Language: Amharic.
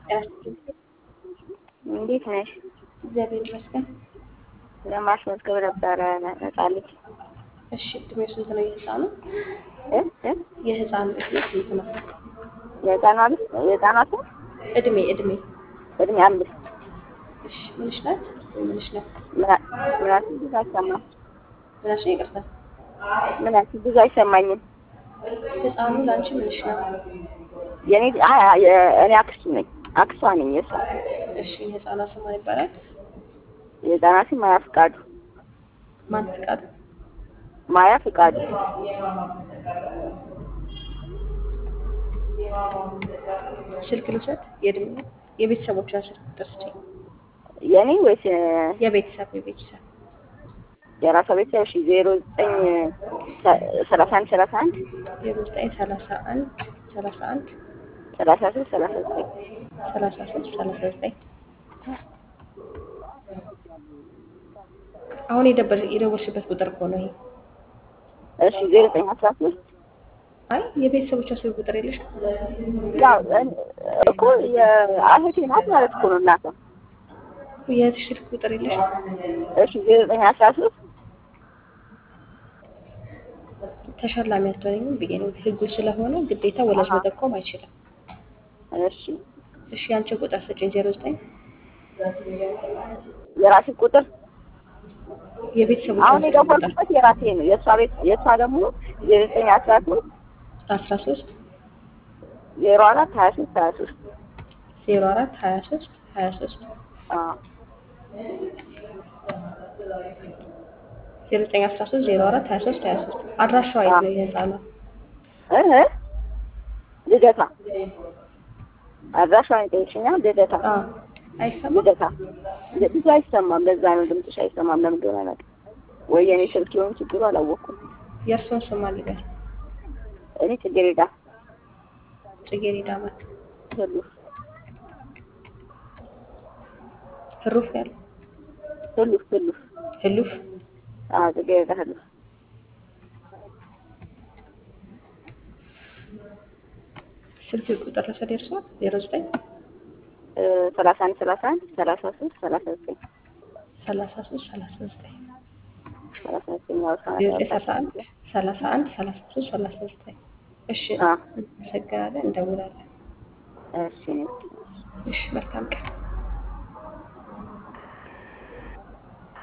እንዴት ነሽ? እግዚአብሔር ይመስገን። ለማስመዝገብ ነበረ ነጻልኝ። እሺ እድሜው ስንት ነው የህፃኑ? እ እ የህፃኑ እድሜ ስንት ነው? የህፃኗ ልጅ የህፃኗ ስም እድሜ እድሜ እድሜ አምስት እሺ ምንሽ ናት? ምንሽ ነው? ምና- ምናት ብዙ አይሰማም። ምናሽ ነው? ይቅርታ ምናት ብዙ አይሰማኝም። ህፃኑ ለአንቺ ምንሽ ነው? የኔ አይ አይ፣ የ- እኔ አክስቱ ነኝ አክሷ ነኝ የሷ እሺ የህፃኗ ስም ማን ይባላል? የህፃኗ ስም ማያ ፍቃዱ ማን ፍቃዱ? ማያ ፍቃዱ ስልክ ልውሰድ? የእድሜ የቤተሰቦቿን ስልክ ቁጥር ስጪኝ። የኔ ወይስ የ- የቤተሰብ የቤተሰብ የራሷ ቤተሰብ? እሺ ዜሮ ዘጠኝ ሰ- ሰላሳ አንድ ሰላሳ አንድ ዜሮ ዘጠኝ ሰላሳ አንድ ሰላሳ አንድ ሰላሳ ሶስት ሰላሳ ዘጠኝ ሰላሳ ሶስት ሰላሳ ዘጠኝ አሁን የደበር- የደወልሽበት ቁጥር እኮ ነው ይሄ። እሺ ዜሮ ዘጠኝ አስራ ሶስት አይ የቤተሰቦቿ ስልክ ቁጥር የለሽ? ያው እን- እኮ የአህቴ ናት ማለት እኮ ነው እናቷ። የእህትሽ ስልክ ቁጥር የለሽ? እሺ ዜሮ ዘጠኝ አስራ ሶስት ተሸላሚ አትሆኝም ብዬ ነው። ህጉ ስለሆነ ግዴታ ወላጅ መጠቆም አይችልም። እሺ እሺ ያንቺ ቁጥር ስጪኝ። ዜሮ ዘጠኝ የራሴ ቁጥር የቤተሰቦቿ አሁን ስልክ ቁጥር የደወልኩበት የራሴ ነው። የእሷ ቤት የእሷ ደግሞ ዜሮ ዘጠኝ አስራ ሶስት አስራ ሶስት ዜሮ አራት ሀያ ሶስት ሀያ ሶስት ዜሮ አራት ሀያ ሶስት ሀያ ሶስት ዜሮ ዘጠኝ አስራ ሶስት ዜሮ አራት ሀያ ሶስት ሀያ ሶስት አድራሻዋ የት ነው የህፃኗ? እህ ልደታ አድራሿን ይጠይቅሽኛል። ልደታ አዎ አይሰማም። ልደታ ል- ብዙ አይሰማም። ለዛ ነው ድምፅሽ አይሰማም። ለምን እንደሆነ አላውቅም። ወይ የኔ ስልክ የሆነ ችግሩ አላወቅኩም። የእርሶን ስም አልበል። እኔ ጽጌረዳ ጽጌረዳ ማለት ሁሉ ህሩፍ ያለ ሁሉ ሁሉ ህሉፍ አዎ ጽጌረዳ ሁሉ ስልክ ቁጥር ለሰድ ደርሷል። ዜሮ ዘጠኝ ሰላሳ አንድ ሰላሳ አንድ ሰላሳ ሶስት ሰላሳ ዘጠኝ ሰላሳ ሶስት ሰላሳ ዘጠኝ ሰላሳ ዘጠኝ ያው ዜሮ ዘጠኝ ሰላሳ አንድ ሰላሳ አንድ ሰላሳ ሶስት ሰላሳ ዘጠኝ እሺ አዎ እናመሰግናለን። እንደውላለን። እሺ እሺ መልካም ቀን